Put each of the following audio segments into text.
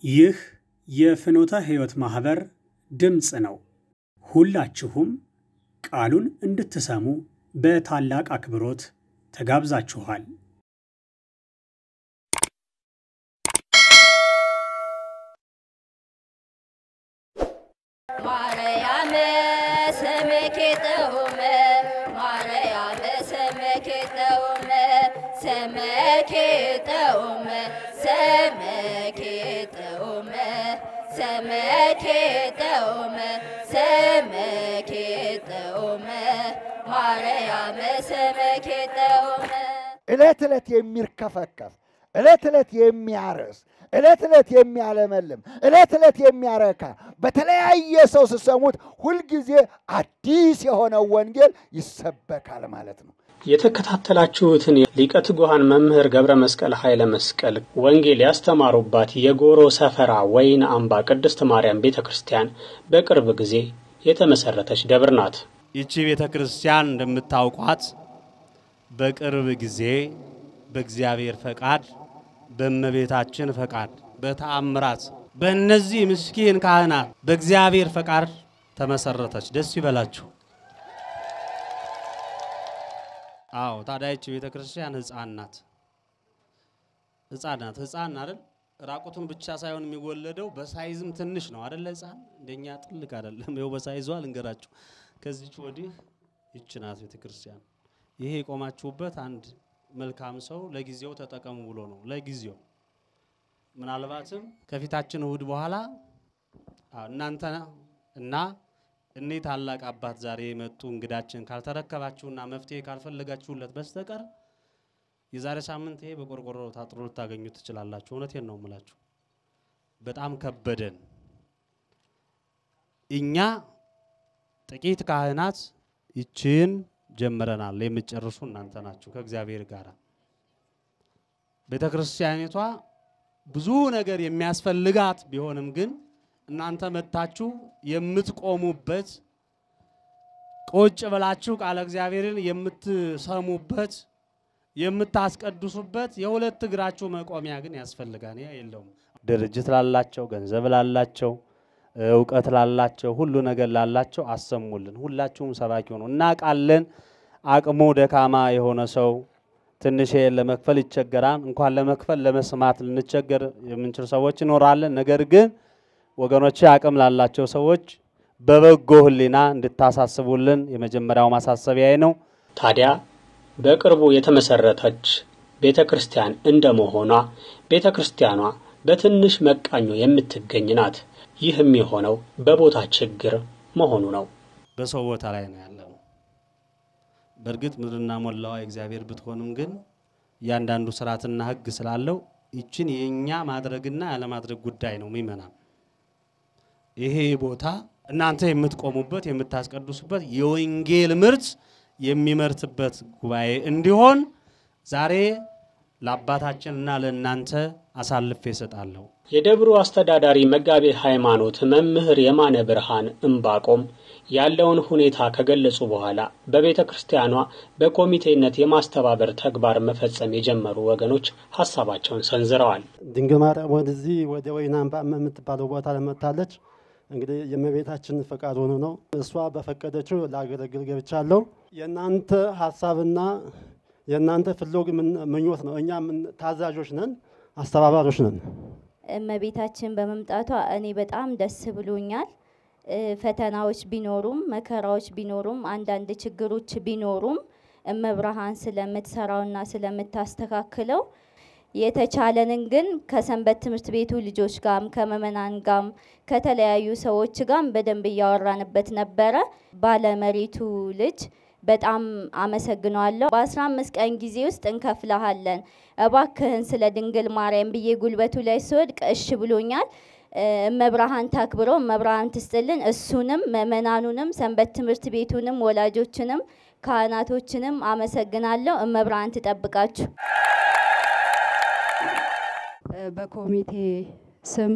ይህ የፍኖተ ሕይወት ማኅበር ድምፅ ነው። ሁላችሁም ቃሉን እንድትሰሙ በታላቅ አክብሮት ተጋብዛችኋል። ማርያም ስምኪ ጥዑም ማርያም ስምኪ ጥዑም ስምኪ ጥዑም ስምኪ ጥዑም ስምኪ ጥዑም ስምኪ ጥዑም ማርያም ስምኪ ጥዑም ዕለት ዕለት የሚርከፈከፍ ዕለት ዕለት የሚያርስ ዕለት ዕለት የሚያለመልም ዕለት ዕለት የሚያረካ በተለያየ ሰው ስሰሙት ሁልጊዜ አዲስ የሆነው ወንጌል ይሰበካል ማለት ነው። የተከታተላችሁትን ሊቀ ትጉሃን መምህር ገብረ መስቀል ኃይለ መስቀል ወንጌል ያስተማሩባት የጎሮ ሰፈራ ወይን አምባ ቅድስት ማርያም ቤተ ክርስቲያን በቅርብ ጊዜ የተመሰረተች ደብር ናት። ይቺ ቤተ ክርስቲያን እንደምታውቋት በቅርብ ጊዜ በእግዚአብሔር ፈቃድ በእመቤታችን ፈቃድ በተአምራት በእነዚህ ምስኪን ካህናት በእግዚአብሔር ፈቃድ ተመሰረተች። ደስ ይበላችሁ። አዎ ታዲያ ይቺ ቤተ ክርስቲያን ሕፃን ናት። ሕፃን ናት። ሕፃን አይደል? ራቁቱን ብቻ ሳይሆን የሚወለደው በሳይዝም ትንሽ ነው አይደለ? ሕፃን እንደኛ ጥልቅ አይደለም። ይኸው በሳይዟ ልንገራችሁ። ከዚች ወዲህ ይች ናት ቤተ ክርስቲያን። ይሄ የቆማችሁበት አንድ መልካም ሰው ለጊዜው ተጠቀሙ ብሎ ነው። ለጊዜው ምናልባትም ከፊታችን እሁድ በኋላ አዎ፣ እናንተ እና እኔ ታላቅ አባት ዛሬ የመጡ እንግዳችን ካልተረከባችሁና መፍትሄ ካልፈለጋችሁለት በስተቀር የዛሬ ሳምንት ይሄ በቆርቆሮ ታጥሮ ልታገኙ ትችላላችሁ። እውነቴን ነው የምላችሁ። በጣም ከበደን። እኛ ጥቂት ካህናት ይችን ጀምረናል። የምትጨርሱ እናንተ ናችሁ ከእግዚአብሔር ጋር። ቤተ ክርስቲያኒቷ ብዙ ነገር የሚያስፈልጋት ቢሆንም ግን እናንተ መጥታችሁ የምትቆሙበት ቁጭ ብላችሁ ቃለ እግዚአብሔርን የምትሰሙበት የምታስቀድሱበት የሁለት እግራችሁ መቆሚያ ግን ያስፈልጋል። ያ የለውም። ድርጅት ላላቸው፣ ገንዘብ ላላቸው፣ እውቀት ላላቸው፣ ሁሉ ነገር ላላቸው አሰሙልን። ሁላችሁም ሰባኪ ሆኑ። እናውቃለን። አቅሙ ደካማ የሆነ ሰው ትንሽ ለመክፈል ይቸገራል። እንኳን ለመክፈል ለመስማት ልንቸገር የምንችል ሰዎች ይኖራለን። ነገር ግን ወገኖቼ አቅም ላላቸው ሰዎች በበጎ ሕሊና እንድታሳስቡልን የመጀመሪያው ማሳሰቢያዬ ነው። ታዲያ በቅርቡ የተመሰረተች ቤተ ክርስቲያን እንደመሆኗ ቤተ ክርስቲያኗ በትንሽ መቃኞ የምትገኝ ናት። ይህ የሚሆነው በቦታ ችግር መሆኑ ነው። በሰው ቦታ ላይ ነው ያለነው። በእርግጥ ምድርና ሞላዋ የእግዚአብሔር ብትሆንም ግን እያንዳንዱ ስርዓትና ሕግ ስላለው ይችን የእኛ ማድረግና ያለማድረግ ጉዳይ ነው። ሚመናም ይሄ ቦታ እናንተ የምትቆሙበት የምታስቀድሱበት የወንጌል ምርት የሚመርትበት ጉባኤ እንዲሆን ዛሬ ለአባታችንና ለእናንተ አሳልፌ እሰጣለሁ። የደብሩ አስተዳዳሪ መጋቤ ሃይማኖት መምህር የማነ ብርሃን እምባቆም ያለውን ሁኔታ ከገለጹ በኋላ በቤተ ክርስቲያኗ በኮሚቴነት የማስተባበር ተግባር መፈጸም የጀመሩ ወገኖች ሀሳባቸውን ሰንዝረዋል። ድንግል ማርያም ወደዚህ ወደ ወይን አምባ የምትባለው ቦታ ለመታለች። እንግዲህ የእመቤታችን ፈቃድ ሆኖ ነው። እሷ በፈቀደችው ላገለግል ገብቻለሁ። የእናንተ ሀሳብና የእናንተ ፍሎግ ምኞት ነው። እኛ ታዛዦች ነን፣ አስተባባሪዎች ነን። እመቤታችን በመምጣቷ እኔ በጣም ደስ ብሎኛል። ፈተናዎች ቢኖሩም መከራዎች ቢኖሩም አንዳንድ ችግሮች ቢኖሩም እመብርሃን ስለምትሰራውና ስለምታስተካክለው የተቻለንን ግን ከሰንበት ትምህርት ቤቱ ልጆች ጋም ከምእመናን ጋም ከተለያዩ ሰዎች ጋም በደንብ እያወራንበት ነበረ። ባለመሬቱ ልጅ በጣም አመሰግነዋለሁ። በአስራ አምስት ቀን ጊዜ ውስጥ እንከፍልሃለን እባክህን ስለ ድንግል ማርያም ብዬ ጉልበቱ ላይ ስወድቅ እሽ ብሎኛል። እመብርሃን ታክብረው፣ እመብርሃን ትስጥልን። እሱንም ምእመናኑንም ሰንበት ትምህርት ቤቱንም ወላጆችንም ካህናቶችንም አመሰግናለሁ። እመብርሃን ትጠብቃችሁ። በኮሚቴ ስም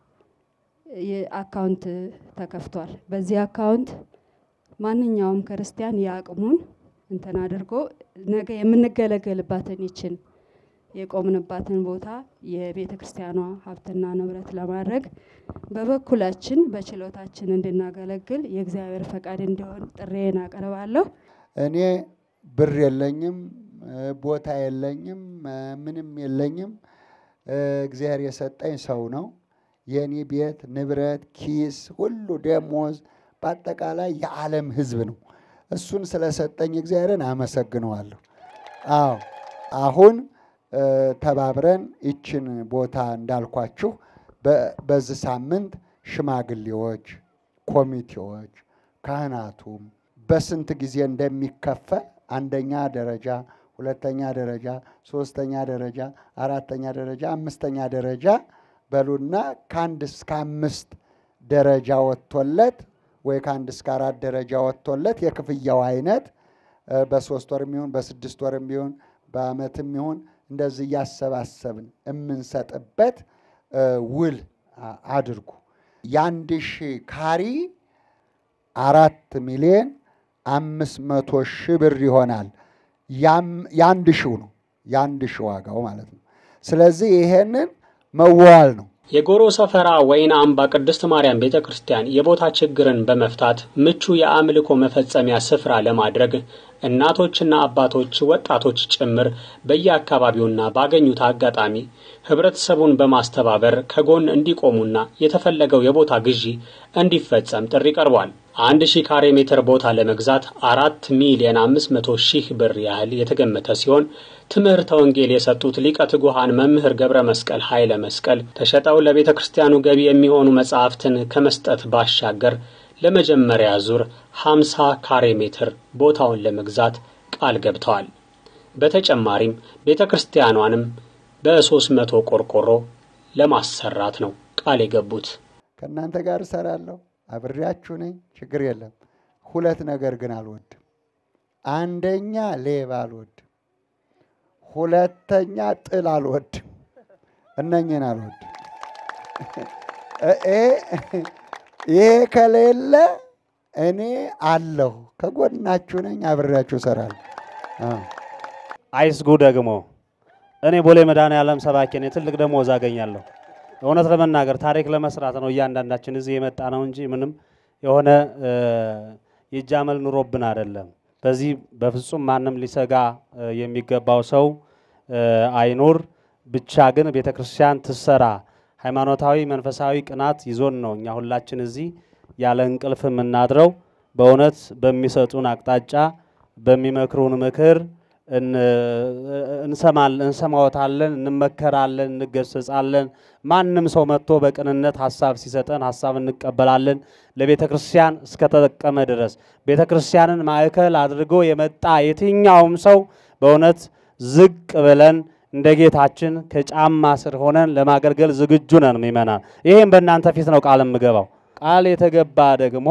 አካውንት ተከፍቷል። በዚህ አካውንት ማንኛውም ክርስቲያን የአቅሙን እንትን አድርጎ ነገ የምንገለገልባትን ይችን የቆምንባትን ቦታ የቤተ ክርስቲያኗ ሀብትና ንብረት ለማድረግ በበኩላችን በችሎታችን እንድናገለግል የእግዚአብሔር ፈቃድ እንዲሆን ጥሬን አቀርባለሁ። እኔ ብር የለኝም፣ ቦታ የለኝም፣ ምንም የለኝም። እግዚአብሔር የሰጠኝ ሰው ነው። የእኔ ቤት ንብረት፣ ኪስ፣ ሁሉ ደሞዝ፣ በአጠቃላይ የዓለም ሕዝብ ነው። እሱን ስለሰጠኝ እግዚአብሔርን አመሰግነዋለሁ። አዎ አሁን ተባብረን ይችን ቦታ እንዳልኳችሁ በዚህ ሳምንት ሽማግሌዎች፣ ኮሚቴዎች፣ ካህናቱም በስንት ጊዜ እንደሚከፈል አንደኛ ደረጃ፣ ሁለተኛ ደረጃ፣ ሶስተኛ ደረጃ፣ አራተኛ ደረጃ፣ አምስተኛ ደረጃ በሉና ከአንድ እስከ አምስት ደረጃ ወጥቶለት ወይ ከአንድ እስከ አራት ደረጃ ወጥቶለት የክፍያው አይነት በሶስት ወርም ይሁን በስድስት ወርም ይሁን በዓመትም ይሁን እንደዚህ እያሰባሰብን የምንሰጥበት ውል አድርጉ። የአንድ ሺህ ካሪ አራት ሚሊዮን አምስት መቶ ሺህ ብር ይሆናል። የአንድ ሺው ነው የአንድ ሺህ ዋጋው ማለት ነው። ስለዚህ ይሄንን መዋል ነው። የጎሮ ሰፈራ ወይን አምባ ቅድስት ማርያም ቤተ ክርስቲያን የቦታ ችግርን በመፍታት ምቹ የአምልኮ መፈጸሚያ ስፍራ ለማድረግ እናቶችና አባቶች፣ ወጣቶች ጭምር በየአካባቢውና ባገኙት አጋጣሚ ህብረተሰቡን በማስተባበር ከጎን እንዲቆሙና የተፈለገው የቦታ ግዢ እንዲፈጸም ጥሪ ቀርቧል። አንድ ሺህ ካሬ ሜትር ቦታ ለመግዛት አራት ሚሊዮን አምስት መቶ ሺህ ብር ያህል የተገመተ ሲሆን ትምህርተ ወንጌል የሰጡት ሊቀ ትጉሃን መምህር ገብረ መስቀል ኃይለ መስቀል ተሸጠው ለቤተ ክርስቲያኑ ገቢ የሚሆኑ መጻሕፍትን ከመስጠት ባሻገር ለመጀመሪያ ዙር 50 ካሬ ሜትር ቦታውን ለመግዛት ቃል ገብተዋል። በተጨማሪም ቤተ ክርስቲያኗንም በ300 ቆርቆሮ ለማሰራት ነው ቃል የገቡት። ከእናንተ ጋር እሰራለሁ፣ አብሬያችሁ ነኝ፣ ችግር የለም። ሁለት ነገር ግን አልወድም። አንደኛ ሌባ አልወድም፣ ሁለተኛ ጥል አልወድም። እነኝን አልወድም። ይሄ ከሌለ እኔ አለሁ፣ ከጎናችሁ ነኝ፣ አብሬያችሁ እሰራለሁ። አይስጉ ደግሞ እኔ ቦሌ መድኃኔዓለም ሰባኪ ነኝ። ትልቅ ደሞዝ አገኛለሁ። እውነት ለመናገር ታሪክ ለመስራት ነው እያንዳንዳችን እዚህ የመጣ ነው እንጂ ምንም የሆነ የእጃመል ኑሮብን አይደለም። በዚህ በፍጹም ማንም ሊሰጋ የሚገባው ሰው አይኑር። ብቻ ግን ቤተ ክርስቲያን ትሰራ። ሃይማኖታዊ መንፈሳዊ ቅናት ይዞን ነው እኛ ሁላችን እዚህ ያለ እንቅልፍ የምናድረው። በእውነት በሚሰጡን አቅጣጫ በሚመክሩን ምክር እንሰማዎታለን፣ እንመከራለን፣ እንገሰጻለን። ማንም ሰው መጥቶ በቅንነት ሀሳብ ሲሰጠን ሀሳብ እንቀበላለን። ለቤተ ክርስቲያን እስከተጠቀመ ድረስ ቤተ ክርስቲያንን ማዕከል አድርጎ የመጣ የትኛውም ሰው በእውነት ዝቅ ብለን እንደ ጌታችን ከጫማ ስር ሆነን ለማገልገል ዝግጁ ነን ምእመናን። ይህም በእናንተ ፊት ነው ቃል የምገባው። ቃል የተገባ ደግሞ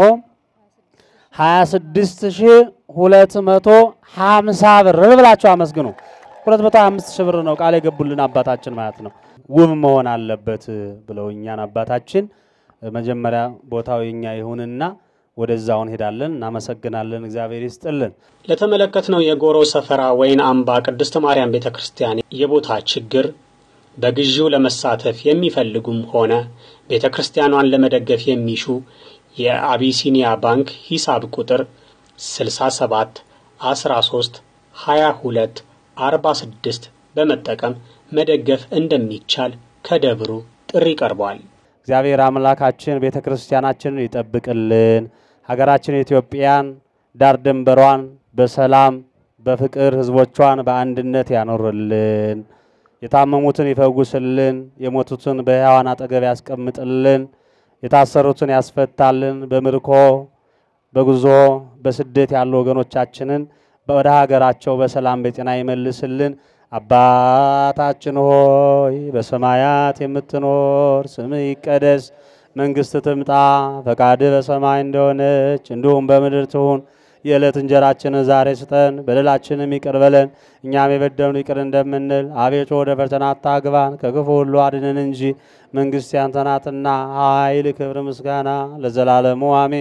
26250 ብር ብላችሁ አመስግኑ። 225 ሺህ ብር ነው ቃል የገቡልን አባታችን ማለት ነው። ውብ መሆን አለበት ብለውኛን አባታችን። መጀመሪያ ቦታው የኛ ይሁንና ወደዛው እንሄዳለን። እናመሰግናለን። እግዚአብሔር ይስጥልን። ለተመለከትነው የጎሮ ሰፈራ ወይን አምባ ቅድስት ማርያም ቤተ ክርስቲያን የቦታ ችግር በግዢው ለመሳተፍ የሚፈልጉም ሆነ ቤተ ክርስቲያኗን ለመደገፍ የሚሹ የአቢሲኒያ ባንክ ሂሳብ ቁጥር 67 13 22 46 በመጠቀም መደገፍ እንደሚቻል ከደብሩ ጥሪ ቀርቧል። እግዚአብሔር አምላካችን ቤተ ክርስቲያናችንን ይጠብቅልን። ሀገራችን ኢትዮጵያን ዳር ድንበሯን በሰላም በፍቅር ሕዝቦቿን በአንድነት ያኖርልን። የታመሙትን ይፈውስልን። የሞቱትን በሕያዋን አጠገብ ያስቀምጥልን። የታሰሩትን ያስፈታልን። በምርኮ በጉዞ በስደት ያሉ ወገኖቻችንን ወደ ሀገራቸው በሰላም በጤና ይመልስልን። አባታችን ሆይ በሰማያት የምትኖር ስምህ ይቀደስ፣ መንግስት ትምጣ፣ ፈቃድህ በሰማይ እንደሆነች እንዲሁም በምድር ትሁን። የዕለት እንጀራችንን ዛሬ ስጠን፣ በደላችንም ይቅር በለን እኛም የበደሉን ይቅር እንደምንል። አቤቱ ወደ ፈተና አታግባን፣ ከክፉ ሁሉ አድነን እንጂ መንግስት ያንተ ናትና ኃይል፣ ክብር፣ ምስጋና ለዘላለሙ አሜን።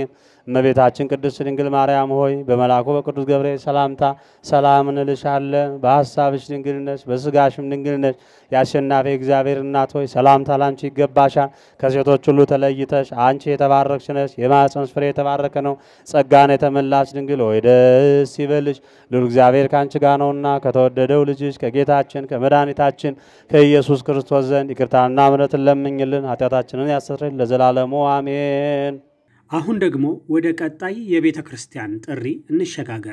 እመቤታችን ቅድስት ድንግል ማርያም ሆይ በመልአኩ በቅዱስ ገብርኤል ሰላምታ ሰላም እንልሻለን። በሐሳብሽ ድንግል ነሽ፣ በሥጋሽም ድንግል ነሽ። የአሸናፊ እግዚአብሔር እናት ሆይ ሰላምታ ላንቺ ይገባሻል። ከሴቶች ሁሉ ተለይተሽ አንቺ የተባረክሽ ነሽ፣ የማኅፀንሽ ፍሬ የተባረከ ነው። ጸጋን የተመላሽ ድንግል ሆይ ደስ ይበልሽ፣ ልዑል እግዚአብሔር ከአንቺ ጋር ነውና ከተወደደው ልጅሽ ከጌታችን ከመድኃኒታችን ከኢየሱስ ክርስቶስ ዘንድ ይቅርታና ምሕረትን ለምኝልን ኃጢአታችንን ያስተሰርይልን ለዘላለሙ አሜን። አሁን ደግሞ ወደ ቀጣይ የቤተ ክርስቲያን ጥሪ እንሸጋገር።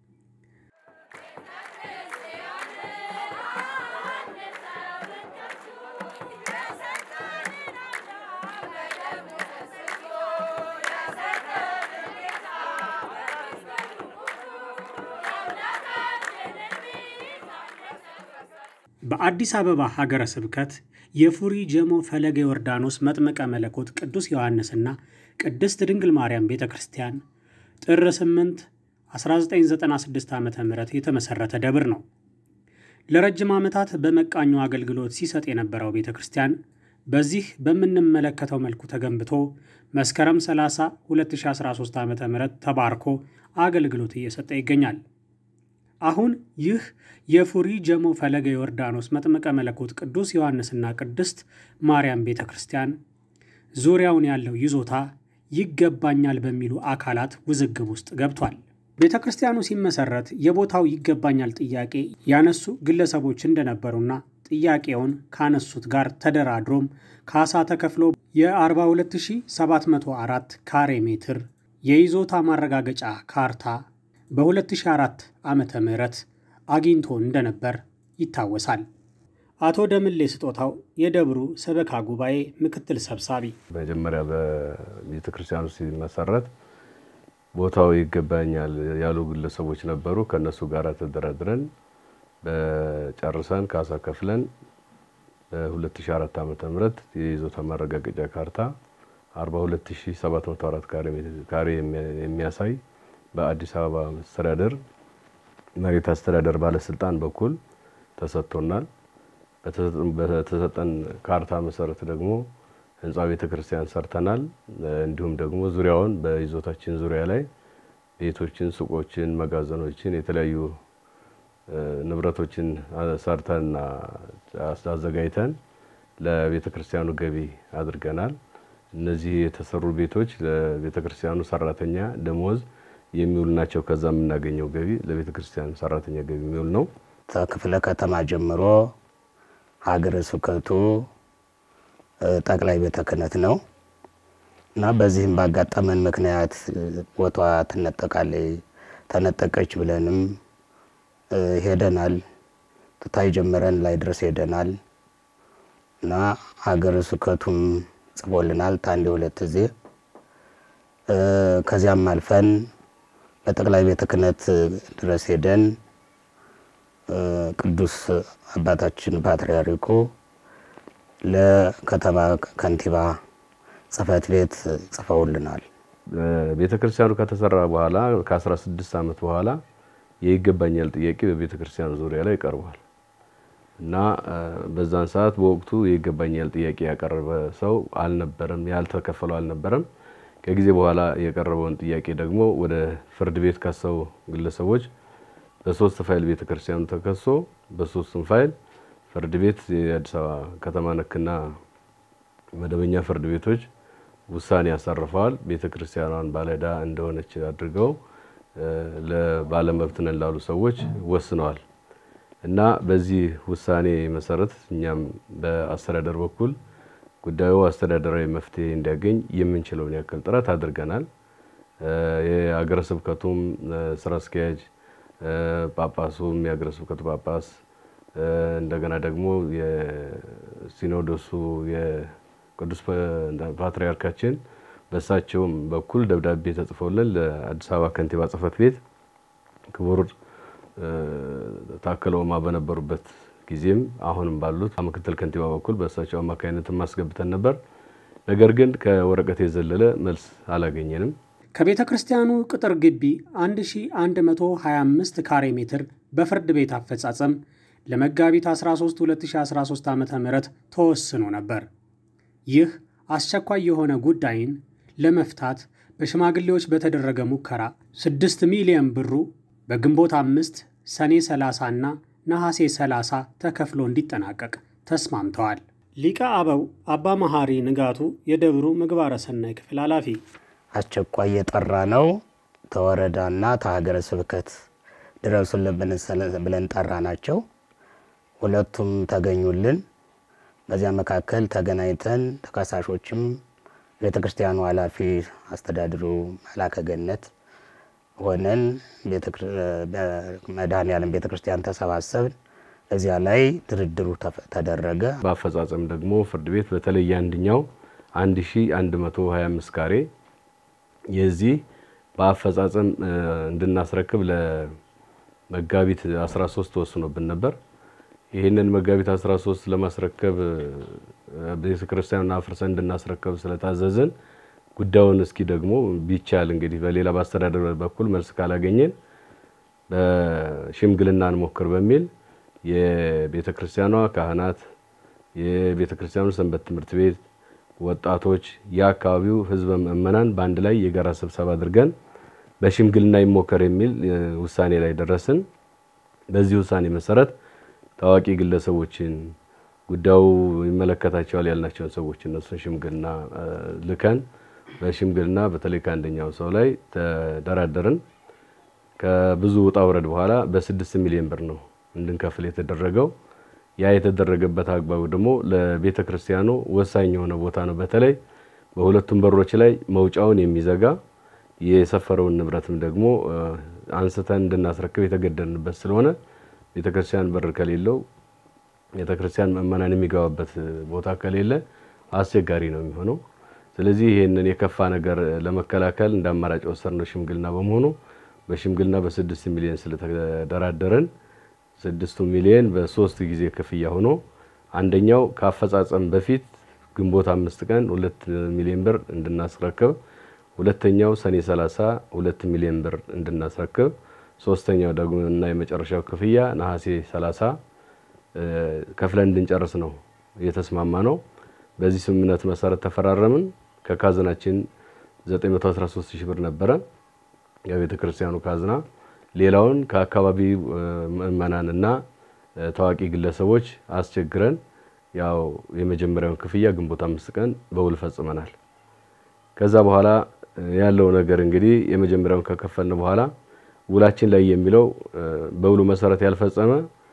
በአዲስ አበባ ሀገረ ስብከት የፉሪ ጀሞ ፈለገ ዮርዳኖስ መጥምቀ መለኮት ቅዱስ ዮሐንስና ቅድስት ድንግል ማርያም ቤተ ክርስቲያን ጥር 8 1996 ዓ ም የተመሠረተ ደብር ነው። ለረጅም ዓመታት በመቃኙ አገልግሎት ሲሰጥ የነበረው ቤተ ክርስቲያን በዚህ በምንመለከተው መልኩ ተገንብቶ መስከረም 30 2013 ዓ ም ተባርኮ አገልግሎት እየሰጠ ይገኛል። አሁን ይህ የፉሪ ጀሞ ፈለገ ዮርዳኖስ መጥምቀ መለኮት ቅዱስ ዮሐንስና ቅድስት ማርያም ቤተ ክርስቲያን ዙሪያውን ያለው ይዞታ ይገባኛል በሚሉ አካላት ውዝግብ ውስጥ ገብቷል። ቤተ ክርስቲያኑ ሲመሰረት የቦታው ይገባኛል ጥያቄ ያነሱ ግለሰቦች እንደነበሩና ጥያቄውን ካነሱት ጋር ተደራድሮም ካሳ ተከፍሎ የ42704 ካሬ ሜትር የይዞታ ማረጋገጫ ካርታ በ2004 ዓመተ ምህረት አግኝቶ እንደነበር ይታወሳል። አቶ ደምሌ ስጦታው የደብሩ ሰበካ ጉባኤ ምክትል ሰብሳቢ፣ መጀመሪያ በቤተ ክርስቲያኑ ሲመሰረት ቦታው ይገባኛል ያሉ ግለሰቦች ነበሩ። ከእነሱ ጋር ተደራድረን በጨርሰን ካሳ ከፍለን በ2004 ዓመተ ምህረት የይዞታ ማረጋገጫ ካርታ 42704 ካሬ የሚያሳይ በአዲስ አበባ አስተዳደር መሬት አስተዳደር ባለስልጣን በኩል ተሰጥቶናል። በተሰጠን ካርታ መሰረት ደግሞ ህንፃ ቤተ ክርስቲያን ሰርተናል። እንዲሁም ደግሞ ዙሪያውን በይዞታችን ዙሪያ ላይ ቤቶችን፣ ሱቆችን፣ መጋዘኖችን፣ የተለያዩ ንብረቶችን ሰርተንና አዘጋጅተን ለቤተ ክርስቲያኑ ገቢ አድርገናል። እነዚህ የተሰሩ ቤቶች ለቤተ ክርስቲያኑ ሰራተኛ ደሞዝ የሚውል ናቸው። ከዛ የምናገኘው ገቢ ለቤተ ክርስቲያን ሰራተኛ ገቢ የሚውል ነው። ከክፍለ ከተማ ጀምሮ ሀገረ ስብከቱ ጠቅላይ ቤተ ክህነት ነው እና በዚህም ባጋጠመን ምክንያት ቦቷ ትነጠቃለች ተነጠቀች ብለንም ሄደናል። ትታይ ጀምረን ላይ ድረስ ሄደናል እና ሀገረ ስብከቱም ጽፎልናል ታንዴ ሁለት ጊዜ ከዚያም አልፈን በጠቅላይ ቤተ ክህነት ድረስ ሄደን ቅዱስ አባታችን ፓትርያርኩ ለከተማ ከንቲባ ጽሕፈት ቤት ጽፈውልናል። ቤተ ክርስቲያኑ ከተሰራ በኋላ ከ16 ዓመት በኋላ የይገባኛል ጥያቄ በቤተ ክርስቲያኑ ዙሪያ ላይ ቀርቧል እና በዛን ሰዓት በወቅቱ የይገባኛል ጥያቄ ያቀረበ ሰው አልነበረም፣ ያልተከፈለው አልነበረም። ከጊዜ በኋላ የቀረበውን ጥያቄ ደግሞ ወደ ፍርድ ቤት ካሰቡ ግለሰቦች በሶስት ፋይል ቤተ ክርስቲያኑ ተከሶ በሶስቱም ፋይል ፍርድ ቤት የአዲስ አበባ ከተማ ነክና መደበኛ ፍርድ ቤቶች ውሳኔ ያሳርፈዋል። ቤተ ክርስቲያኗን ባለዕዳ እንደሆነች አድርገው ለባለመብት ነን ላሉ ሰዎች ወስነዋል እና በዚህ ውሳኔ መሰረት እኛም በአስተዳደር በኩል ጉዳዩ አስተዳደራዊ መፍትሄ እንዲያገኝ የምንችለውን ያክል ጥረት አድርገናል። የሀገረ ስብከቱም ስራ አስኪያጅ ጳጳሱም የሀገረ ስብከቱ ጳጳስ እንደገና ደግሞ የሲኖዶሱ የቅዱስ ፓትርያርካችን በእሳቸውም በኩል ደብዳቤ ተጽፎልን ለአዲስ አበባ ከንቲባ ጽሕፈት ቤት ክቡር ታከለ ኡማ በነበሩበት ጊዜም አሁንም ባሉት ምክትል ከንቲባ በኩል በእሳቸው አማካኝነት ማስገብተን ነበር። ነገር ግን ከወረቀት የዘለለ መልስ አላገኘንም። ከቤተ ክርስቲያኑ ቅጥር ግቢ 1125 ካሬ ሜትር በፍርድ ቤት አፈጻጸም ለመጋቢት 13 2013 ዓ ም ተወስኖ ነበር። ይህ አስቸኳይ የሆነ ጉዳይን ለመፍታት በሽማግሌዎች በተደረገ ሙከራ 6 ሚሊዮን ብሩ በግንቦት አምስት ሰኔ 30 እና ነሐሴ 30 ተከፍሎ እንዲጠናቀቅ ተስማምተዋል። ሊቀ አበው አባ መሐሪ ንጋቱ የደብሩ ምግባረ ሰናይ ክፍል ኃላፊ አስቸኳይ የጠራ ነው ተወረዳና ተሀገረ ስብከት ድረሱልን ብለን ጠራ ናቸው። ሁለቱም ተገኙልን። በዚያ መካከል ተገናኝተን ተከሳሾችም ቤተ ክርስቲያኑ ኃላፊ አስተዳድሩ መላከ ገነት ሆነን መድኃኔዓለም ቤተ ክርስቲያን ተሰባሰብን። እዚያ ላይ ድርድሩ ተደረገ። በአፈጻጸም ደግሞ ፍርድ ቤት በተለይ አንድኛው 1125 ካሬ የዚህ በአፈጻጸም እንድናስረክብ ለመጋቢት 13 ተወስኖብን ነበር። ይህንን መጋቢት 13 ለማስረከብ ቤተ ክርስቲያኑን አፍርሰን እንድናስረከብ ስለታዘዝን ጉዳዩን እስኪ ደግሞ ቢቻል እንግዲህ በሌላ በአስተዳደር በኩል መልስ ካላገኘን በሽምግልና እንሞክር በሚል የቤተ ክርስቲያኗ ካህናት፣ የቤተ ክርስቲያኑ ሰንበት ትምህርት ቤት ወጣቶች፣ የአካባቢው ህዝበ ምእመናን በአንድ ላይ የጋራ ስብሰባ አድርገን በሽምግልና ይሞከር የሚል ውሳኔ ላይ ደረስን። በዚህ ውሳኔ መሰረት ታዋቂ ግለሰቦችን ጉዳዩ ይመለከታቸዋል ያልናቸውን ሰዎች እነሱን ሽምግልና ልከን በሽምግልና በተለይ ከአንደኛው ሰው ላይ ተደራደርን። ከብዙ ውጣ ውረድ በኋላ በስድስት ሚሊዮን ብር ነው እንድንከፍል የተደረገው። ያ የተደረገበት አግባቡ ደግሞ ለቤተ ክርስቲያኑ ወሳኝ የሆነ ቦታ ነው። በተለይ በሁለቱም በሮች ላይ መውጫውን የሚዘጋ የሰፈረውን ንብረትም ደግሞ አንስተን እንድናስረክብ የተገደድንበት ስለሆነ ቤተ ክርስቲያን በር ከሌለው ቤተ ክርስቲያን ምእመናን የሚገባበት ቦታ ከሌለ አስቸጋሪ ነው የሚሆነው። ስለዚህ ይህንን የከፋ ነገር ለመከላከል እንደ አማራጭ ወሰድነው ሽምግልና በመሆኑ በሽምግልና በስድስት ሚሊዮን ስለተደራደረን ስድስቱ ሚሊዮን በሶስት ጊዜ ክፍያ ሆኖ አንደኛው ከአፈጻጸም በፊት ግንቦት አምስት ቀን ሁለት ሚሊዮን ብር እንድናስረክብ፣ ሁለተኛው ሰኔ 30 ሁለት ሚሊዮን ብር እንድናስረክብ፣ ሶስተኛው ደግሞ እና የመጨረሻው ክፍያ ነሐሴ 30 ከፍለን እንድንጨርስ ነው የተስማማ ነው። በዚህ ስምምነት መሰረት ተፈራረምን። ከካዝናችን 913 ሺህ ብር ነበረ የቤተ ክርስቲያኑ ካዝና ሌላውን ከአካባቢ ምእመናንና ታዋቂ ግለሰቦች አስቸግረን ያው የመጀመሪያውን ክፍያ ግንቦት አምስት ቀን በውል ፈጽመናል። ከዛ በኋላ ያለው ነገር እንግዲህ የመጀመሪያውን ከከፈልን በኋላ ውላችን ላይ የሚለው በውሉ መሰረት ያልፈጸመ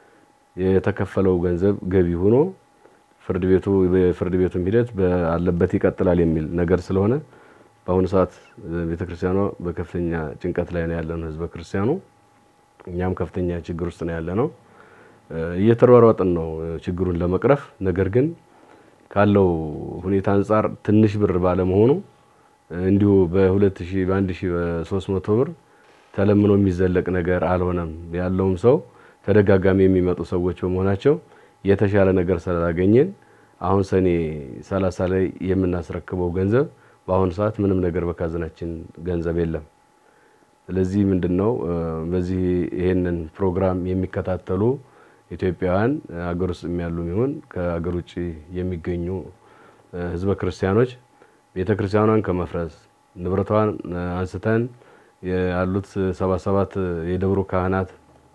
የተከፈለው ገንዘብ ገቢ ሆኖ ፍርድ ቤቱ የፍርድ ቤቱም ሂደት ባለበት ይቀጥላል የሚል ነገር ስለሆነ በአሁኑ ሰዓት ቤተክርስቲያኗ በከፍተኛ ጭንቀት ላይ ነው ያለነው፣ ህዝበ ክርስቲያኑ እኛም ከፍተኛ ችግር ውስጥ ነው ያለነው። እየተሯሯጥን ነው ችግሩን ለመቅረፍ። ነገር ግን ካለው ሁኔታ አንጻር ትንሽ ብር ባለመሆኑ እንዲሁ በሁለት ሺህ በአንድ ሺህ በሶስት መቶ ብር ተለምኖ የሚዘለቅ ነገር አልሆነም። ያለውም ሰው ተደጋጋሚ የሚመጡ ሰዎች በመሆናቸው የተሻለ ነገር ስላላገኘን አሁን ሰኔ ሰላሳ ላይ የምናስረክበው ገንዘብ በአሁኑ ሰዓት ምንም ነገር በካዝናችን ገንዘብ የለም። ስለዚህ ምንድን ነው በዚህ ይሄንን ፕሮግራም የሚከታተሉ ኢትዮጵያውያን አገር ውስጥ ያሉ ይሁን ከአገር ውጭ የሚገኙ ህዝበ ክርስቲያኖች ቤተ ክርስቲያኗን ከመፍረስ ንብረቷን አንስተን ያሉት ሰባ ሰባት የደብሩ ካህናት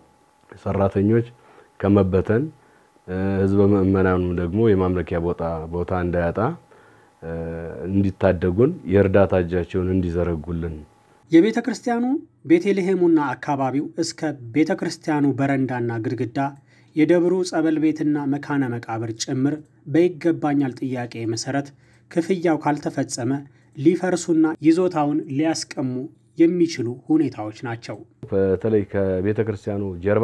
ሰራተኞች ከመበተን ህዝበ ምእመናኑ ደግሞ የማምለኪያ ቦታ ቦታ እንዳያጣ እንዲታደጉን የእርዳታ እጃቸውን እንዲዘረጉልን የቤተ ክርስቲያኑ ቤተልሔሙና አካባቢው እስከ ቤተ ክርስቲያኑ በረንዳና ግድግዳ የደብሩ ጸበል ቤትና መካነ መቃብር ጭምር በይገባኛል ጥያቄ መሰረት ክፍያው ካልተፈጸመ ሊፈርሱና ይዞታውን ሊያስቀሙ የሚችሉ ሁኔታዎች ናቸው። በተለይ ከቤተ ክርስቲያኑ ጀርባ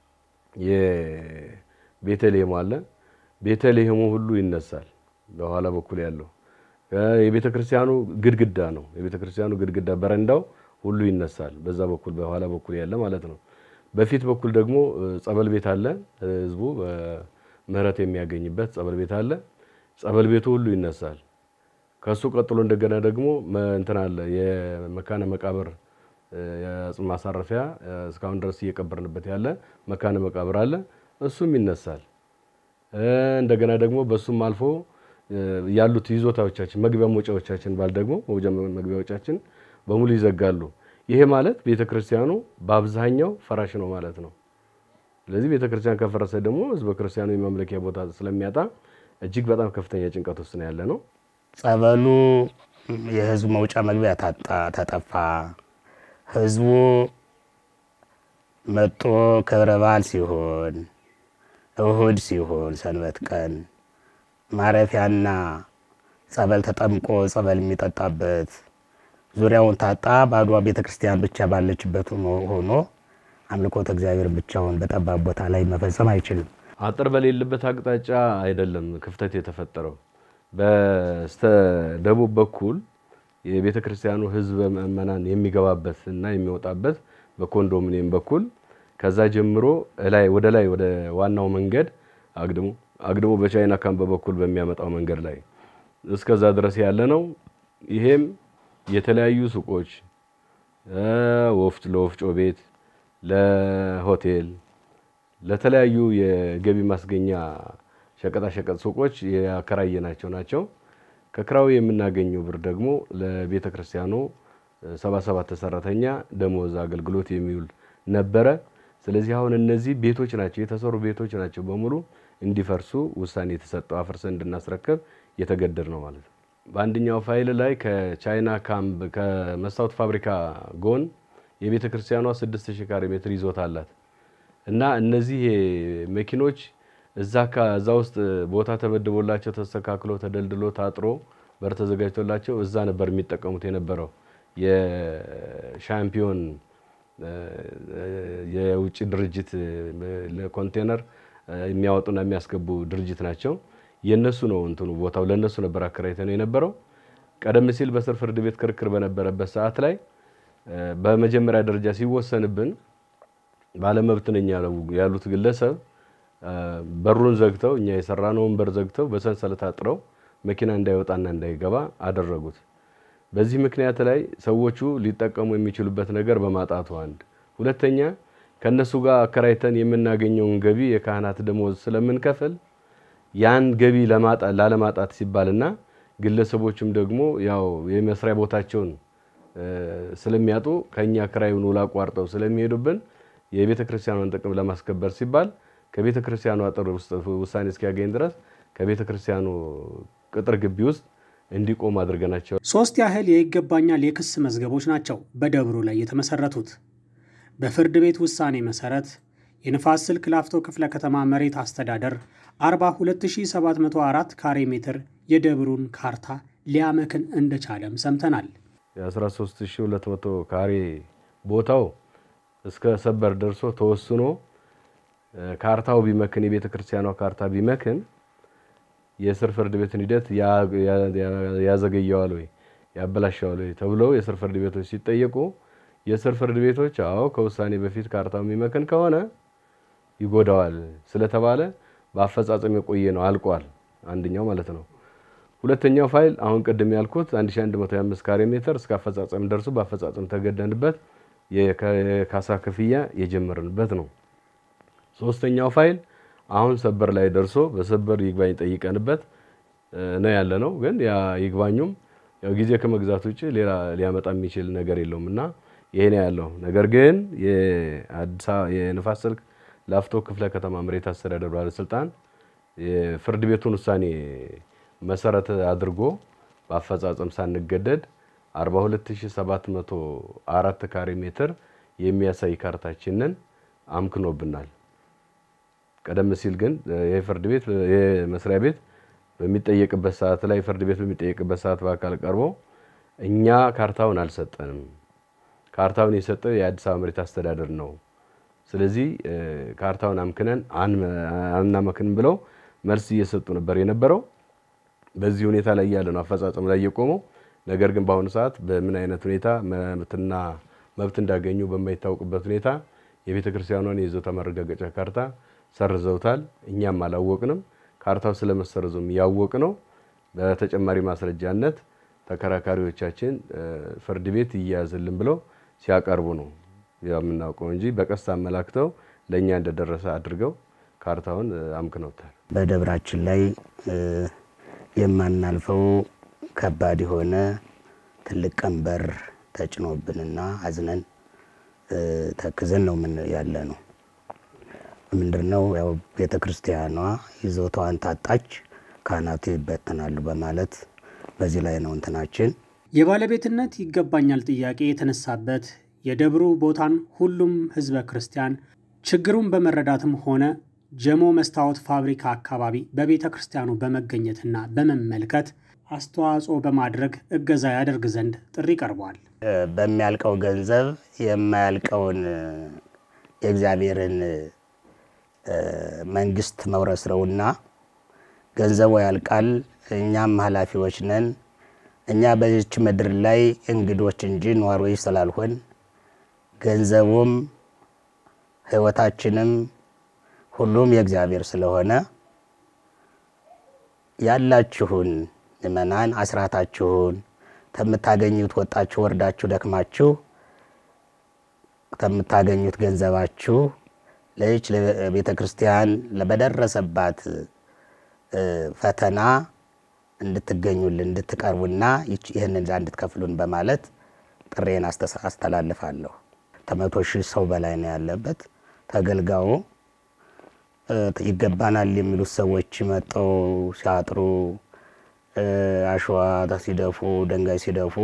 የቤተልሔሙ አለ። ቤተልሔሙ ሁሉ ይነሳል። በኋላ በኩል ያለው የቤተ ክርስቲያኑ ግድግዳ ነው። የቤተ ክርስቲያኑ ግድግዳ በረንዳው ሁሉ ይነሳል። በዛ በኩል በኋላ በኩል ያለ ማለት ነው። በፊት በኩል ደግሞ ጸበል ቤት አለ። ህዝቡ ምህረት የሚያገኝበት ጸበል ቤት አለ። ጸበል ቤቱ ሁሉ ይነሳል። ከሱ ቀጥሎ እንደገና ደግሞ እንትን አለ የመካነ መቃብር የአጽም ማሳረፊያ እስካሁን ድረስ እየቀበርንበት ያለ መካነ መቃብር አለ። እሱም ይነሳል። እንደገና ደግሞ በሱም አልፎ ያሉት ይዞታዎቻችን መግቢያ መውጫዎቻችን ባል ደግሞ መግቢያዎቻችን በሙሉ ይዘጋሉ። ይሄ ማለት ቤተ ክርስቲያኑ በአብዛኛው ፈራሽ ነው ማለት ነው። ስለዚህ ቤተ ክርስቲያን ከፈረሰ ደግሞ ህዝበ ክርስቲያኑ የማምለኪያ ቦታ ስለሚያጣ እጅግ በጣም ከፍተኛ ጭንቀት ውስጥ ነው ያለ ነው። ጸበሉ የህዝቡ መውጫ መግቢያ ታጣ ተጠፋ። ህዝቡ መጦ ክብረ በዓል ሲሆን፣ እሁድ ሲሆን፣ ሰንበት ቀን ማረፊያና ጸበል ተጠምቆ ጸበል የሚጠጣበት ዙሪያውን ታጣ። ባዷ ቤተ ክርስቲያን ብቻ ባለችበት ሆኖ አምልኮተ እግዚአብሔር ብቻውን በጠባብ ቦታ ላይ መፈጸም አይችልም። አጥር በሌለበት አቅጣጫ አይደለም ክፍተት የተፈጠረው። በስተ ደቡብ በኩል የቤተ ክርስቲያኑ ህዝበ ምእመናን የሚገባበት እና የሚወጣበት በኮንዶሚኒየም በኩል ከዛ ጀምሮ ላይ ወደ ላይ ወደ ዋናው መንገድ አግድሞ አግድሞ በቻይና ካምፕ በኩል በሚያመጣው መንገድ ላይ እስከዛ ድረስ ያለ ነው። ይሄም የተለያዩ ሱቆች፣ ወፍጭ ለወፍጮ ቤት፣ ለሆቴል፣ ለተለያዩ የገቢ ማስገኛ ሸቀጣሸቀጥ ሱቆች ያከራየናቸው ናቸው። ከክራዊ የምናገኘው ብር ደግሞ ለቤተ ክርስቲያኑ ሰባ ሰባት ሰራተኛ ደሞዝ አገልግሎት የሚውል ነበረ። ስለዚህ አሁን እነዚህ ቤቶች ናቸው የተሰሩ ቤቶች ናቸው በሙሉ እንዲፈርሱ ውሳኔ የተሰጠው አፍርሰን እንድናስረከብ የተገደድ ነው ማለት ነው። በአንደኛው ፋይል ላይ ከቻይና ካምፕ ከመስታወት ፋብሪካ ጎን የቤተ ክርስቲያኗ ስድስት ሺህ ካሬ ሜትር ይዞታ አላት እና እነዚህ መኪኖች እዛ እዛ ውስጥ ቦታ ተመድቦላቸው ተስተካክሎ ተደልድሎ ታጥሮ በር ተዘጋጅቶላቸው እዛ ነበር የሚጠቀሙት የነበረው የሻምፒዮን የውጭ ድርጅት ለኮንቴነር የሚያወጡና የሚያስገቡ ድርጅት ናቸው። የነሱ ነው እንትኑ ቦታው ለነሱ ነበር አከራይተን ነው የነበረው። ቀደም ሲል በስር ፍርድ ቤት ክርክር በነበረበት ሰዓት ላይ በመጀመሪያ ደረጃ ሲወሰንብን ባለመብት ነኝ ያሉት ግለሰብ በሩን ዘግተው እኛ የሰራነውን በር ዘግተው በሰንሰለት አጥረው መኪና እንዳይወጣና እንዳይገባ አደረጉት። በዚህ ምክንያት ላይ ሰዎቹ ሊጠቀሙ የሚችሉበት ነገር በማጣቱ አንድ፣ ሁለተኛ ከነሱ ጋር አከራይተን የምናገኘውን ገቢ የካህናት ደሞዝ ስለምንከፍል ያን ገቢ ላለማጣት ሲባልና ግለሰቦችም ደግሞ ያው የመስሪያ ቦታቸውን ስለሚያጡ ከኛ ክራዩን ውል አቋርጠው ስለሚሄዱብን የቤተ ክርስቲያኗን ጥቅም ለማስከበር ሲባል ከቤተ ክርስቲያኑ አጥር ውስጥ ውሳኔ እስኪያገኝ ድረስ ከቤተ ክርስቲያኑ ቅጥር ግቢ ውስጥ እንዲቆም አድርገናቸው። ሶስት ያህል የይገባኛል የክስ መዝገቦች ናቸው በደብሩ ላይ የተመሰረቱት። በፍርድ ቤት ውሳኔ መሰረት የንፋስ ስልክ ላፍቶ ክፍለ ከተማ መሬት አስተዳደር 42704 ካሬ ሜትር የደብሩን ካርታ ሊያመክን እንደቻለም ሰምተናል። የ13200 ካሬ ቦታው እስከ ሰበር ደርሶ ተወስኖ ካርታው ቢመክን የቤተ ክርስቲያኗ ካርታ ቢመክን የስር ፍርድ ቤትን ሂደት ያዘገየዋል ወይ ያበላሸዋል ወይ ተብለው የስር ፍርድ ቤቶች ሲጠየቁ የስር ፍርድ ቤቶች አዎ ከውሳኔ በፊት ካርታው የሚመክን ከሆነ ይጎዳዋል ስለተባለ በአፈጻጸም የቆየ ነው አልቋል። አንደኛው ማለት ነው። ሁለተኛው ፋይል አሁን ቅድም ያልኩት 1125 ካሬ ሜትር እስከ አፈጻጸም ደርሶ በአፈጻጸም ተገደንበት የካሳ ክፍያ የጀመርንበት ነው። ሶስተኛው ፋይል አሁን ሰበር ላይ ደርሶ በሰበር ይግባኝ ጠይቀንበት ነው ያለ ነው። ግን ያ ይግባኙም ያው ጊዜ ከመግዛት ውጭ ሌላ ሊያመጣ የሚችል ነገር የለውም እና ይሄ ነው ያለው። ነገር ግን የአዲስ የንፋስ ስልክ ላፍቶ ክፍለ ከተማ መሬት አስተዳደር ባለስልጣን የፍርድ ቤቱን ውሳኔ መሰረት አድርጎ በአፈጻጸም ሳንገደድ 42704 ካሬ ሜትር የሚያሳይ ካርታችንን አምክኖብናል። ቀደም ሲል ግን የፍርድ ቤት የመስሪያ ቤት በሚጠየቅበት ሰዓት ላይ ፍርድ ቤት በሚጠየቅበት ሰዓት በአካል ቀርቦ እኛ ካርታውን አልሰጠንም፣ ካርታውን የሰጠው የአዲስ አበባ መሬት አስተዳደር ነው። ስለዚህ ካርታውን አምክነን አናመክንም ብለው መልስ እየሰጡ ነበር የነበረው። በዚህ ሁኔታ ላይ ያለ ነው አፈጻጸም ላይ የቆመው። ነገር ግን በአሁኑ ሰዓት በምን አይነት ሁኔታ መብትና መብት እንዳገኙ በማይታወቅበት ሁኔታ የቤተ ክርስቲያኗን የይዞታ ማረጋገጫ ካርታ ሰርዘውታል። እኛም አላወቅንም። ካርታው ስለመሰረዙም ያወቅ ነው። በተጨማሪ ማስረጃነት ተከራካሪዎቻችን ፍርድ ቤት ይያዝልን ብለው ሲያቀርቡ ነው የምናውቀው እንጂ በቀስታ አመላክተው ለእኛ እንደደረሰ አድርገው ካርታውን አምክነውታል። በደብራችን ላይ የማናልፈው ከባድ የሆነ ትልቅ ቀንበር ተጭኖብንና አዝነን ተክዘን ነው ምን ያለ ነው። ምንድን ነው ያው ቤተ ክርስቲያኗ ይዞታዋን ታጣች፣ ካህናቱ ይበተናሉ በማለት በዚህ ላይ ነው እንትናችን። የባለቤትነት ይገባኛል ጥያቄ የተነሳበት የደብሩ ቦታን ሁሉም ህዝበ ክርስቲያን ችግሩን በመረዳትም ሆነ ጀሞ መስታወት ፋብሪካ አካባቢ በቤተ ክርስቲያኑ በመገኘትና በመመልከት አስተዋጽኦ በማድረግ እገዛ ያደርግ ዘንድ ጥሪ ቀርቧል። በሚያልቀው ገንዘብ የማያልቀውን የእግዚአብሔርን መንግስት መውረስ ነውና ገንዘቡ ያልቃል። እኛም ኃላፊዎች ነን። እኛ በዚች ምድር ላይ እንግዶች እንጂ ነዋሪዎች ስላልሆን ገንዘቡም ህይወታችንም ሁሉም የእግዚአብሔር ስለሆነ ያላችሁን ምእመናን አስራታችሁን ከምታገኙት ወጣችሁ ወርዳችሁ ደክማችሁ ከምታገኙት ገንዘባችሁ ለይች ቤተ ክርስቲያን በደረሰባት ፈተና እንድትገኙልን እንድትቀርቡና ይህንን እንድትከፍሉን በማለት ጥሬን አስተላልፋለሁ። ከመቶ ሺህ ሰው በላይ ነው ያለበት። ተገልጋዩ ይገባናል የሚሉት ሰዎች መጠው ሲያጥሩ፣ አሸዋ ሲደፉ፣ ድንጋይ ሲደፉ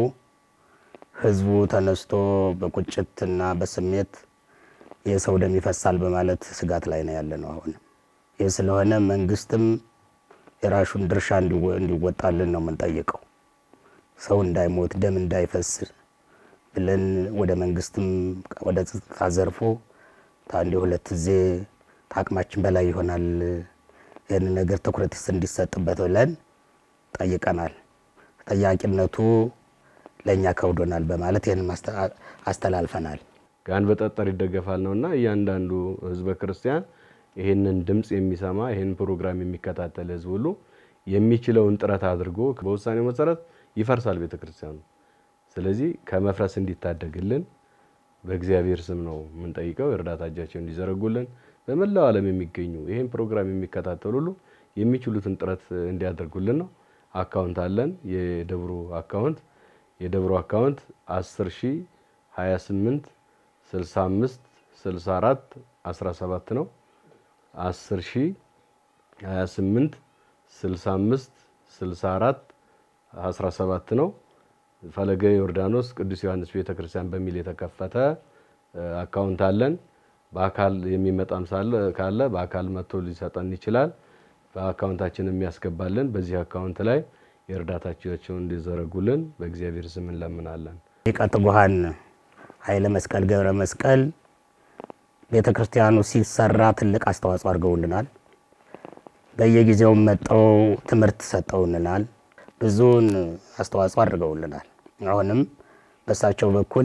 ህዝቡ ተነስቶ በቁጭትና በስሜት የሰው ደም ይፈሳል በማለት ስጋት ላይ ነው ያለ ነው። አሁንም ይህ ስለሆነ መንግስትም የራሹን ድርሻ እንዲወጣልን ነው የምንጠይቀው። ሰው እንዳይሞት ደም እንዳይፈስ ብለን ወደ መንግስትም ወደ ጸጥታ ዘርፎ አንድ ሁለት ጊዜ ከአቅማችን በላይ ይሆናል ይህን ነገር ትኩረት እንዲሰጥበት ብለን ጠይቀናል። ተጠያቂነቱ ለእኛ ከብዶናል በማለት ይህን አስተላልፈናል። ጋን በጠጠር ይደገፋል ነውና እያንዳንዱ ህዝበ ክርስቲያን ይህንን ድምፅ የሚሰማ ይህን ፕሮግራም የሚከታተል ህዝብ ሁሉ የሚችለውን ጥረት አድርጎ በውሳኔው መሰረት ይፈርሳል ቤተ ክርስቲያኑ። ስለዚህ ከመፍረስ እንዲታደግልን በእግዚአብሔር ስም ነው የምንጠይቀው። የእርዳታ እጃቸውን እንዲዘረጉልን በመላው ዓለም የሚገኙ ይህን ፕሮግራም የሚከታተሉ ሁሉ የሚችሉትን ጥረት እንዲያደርጉልን ነው። አካውንት አለን። የደብሩ አካውንት የደብሩ አካውንት 10 ሺ 28 65 64 17 ነው። 10 ሺ 28 65 64 17 ነው። ፈለገ ዮርዳኖስ ቅዱስ ዮሐንስ ቤተ ክርስቲያን በሚል የተከፈተ አካውንት አለን። በአካል የሚመጣም ሳለ ካለ በአካል መጥቶ ሊሰጠን ይችላል። በአካውንታችን የሚያስገባልን በዚህ አካውንት ላይ የእርዳታቸውን እንዲዘረጉልን በእግዚአብሔር ስም እንለምናለን። ሊቀ ትጉሃን ኃይለ መስቀል ገብረ መስቀል ቤተ ክርስቲያኑ ሲሰራ ትልቅ አስተዋጽኦ አድርገውልናል። በየጊዜውም መጠው ትምህርት ሰጠውልናል። ብዙውን አስተዋጽኦ አድርገውልናል። አሁንም በእሳቸው በኩል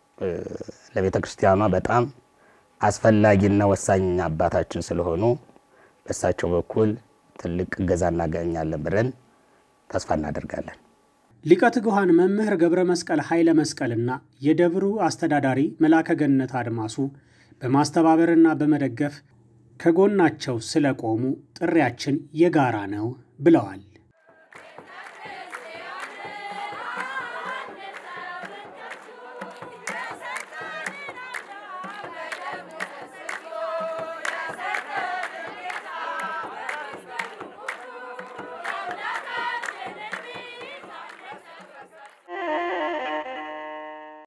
ለቤተ ክርስቲያኗ በጣም አስፈላጊና ወሳኝ አባታችን ስለሆኑ በእሳቸው በኩል ትልቅ እገዛ እናገኛለን ብለን ተስፋ እናደርጋለን። ሊቀ ትጉሃን መምህር ገብረ መስቀል ኃይለ መስቀልና የደብሩ አስተዳዳሪ መላከ ገነት አድማሱ በማስተባበርና በመደገፍ ከጎናቸው ስለቆሙ ጥሪያችን የጋራ ነው ብለዋል።